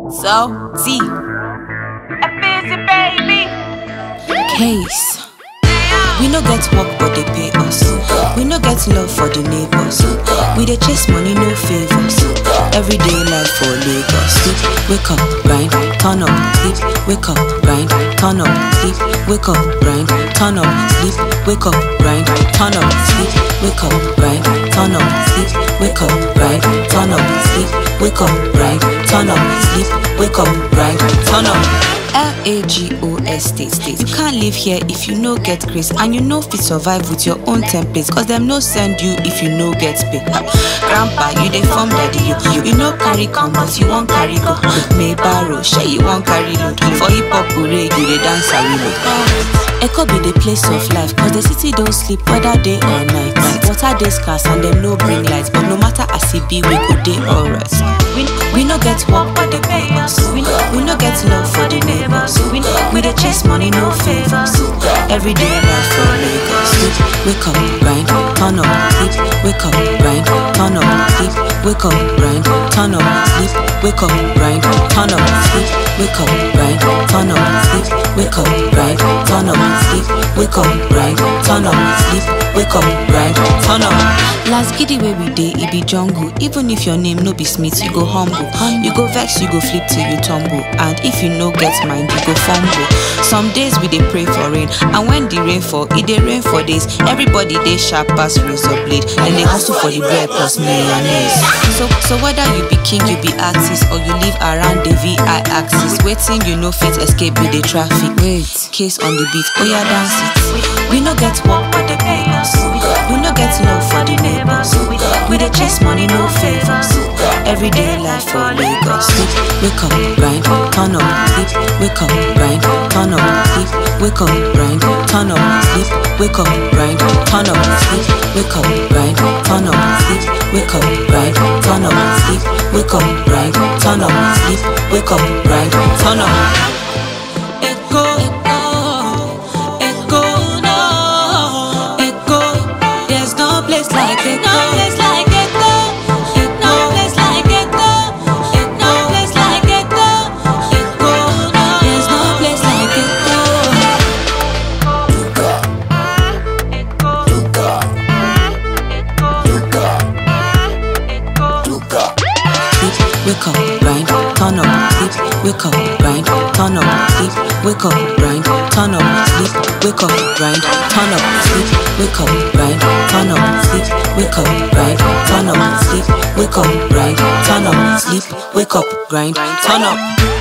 So, Z. A busy baby. Case. We no get work, but they pay us. We no get love for the neighbors. We dey chase money, no favors. Everyday life for Lagos. Sleep, wake up, grind, turn up. Sleep, wake up, grind, turn up. Sleep, wake up, grind, turn up. Sleep, wake up, grind, turn up. Sleep, wake up, grind, turn up. Sleep, wake up, grind, turn up. Sleep, wake up, grind, turn up. Sleep, wake up, grind, turn up. L-A-G-O-S state state. You can't live here if you no get grace and you no fit survive with your own templates cause them no send you if you no get pay. Ah, Grandpa, you dey form daddy you. You, you no carry comot, you won't carry go. May borrow, share you won't carry load. For hip hop parade, you dey dance a reload. Echo be the place of life cause the city don't sleep whether day or night. Water dey scarce and them no bring lights but no matter as it be we go dey alright. We, we no get work but they pay us. We, we no get love for the neighbors. We, we dey chase money no favors. Everyday life for Lagos. Sleep, wake up, grind, turn up. Sleep, wake up, grind, turn up. Sleep, wake up, grind, turn up. Sleep, wake up, grind, turn up. Sleep, wake up, grind, turn up. Sleep, wake up, grind, turn up. Sleep, wake up, grind, turn up. Sleep, wake up, grind, turn up. Last giddy where we dey, it be jungle. Even if your name no be Smith, you go humble. You go vex, you go flip till you tumble. And if you no get mind, you go fumble. Some days we dey pray for rain, and when the rain fall, it dey rain for days. Everybody dey sharp pass razor blade, and they hustle for the bread plus millionaires. So, so whether you be king, you be artist, or you live around the VI axis, waiting you no fit escape with the traffic. Wait, case on the beat, oh yeah, dance it. We no get work, but they pay us. We no get love for the neighbors. We dey chase money, no favors. Everyday life for Lagos. Sleep, wake up, grind, turn up. Sleep, wake up, grind, turn up. Sleep, wake up, grind, turn up. Sleep, wake up, grind, turn up. Sleep, wake up, grind, turn up. Sleep, wake up, grind, turn up. Sleep, wake up, grind, turn up. Sleep, wake up, grind, turn up. Echo, echo, echo, no, echo. There's no place like echo. No place like echo. No place like echo. No place like echo. Echo, no. There's no place like echo. Sleep, wake up, grind, turn up. Sleep, wake up, grind, turn up. Sleep, wake up, grind, turn up. Sleep, wake up, grind, turn up. Sleep, wake up, grind, turn up. Sleep, wake up, grind, turn up. Sleep, wake up, grind, turn up. Sleep, wake up, grind, turn up.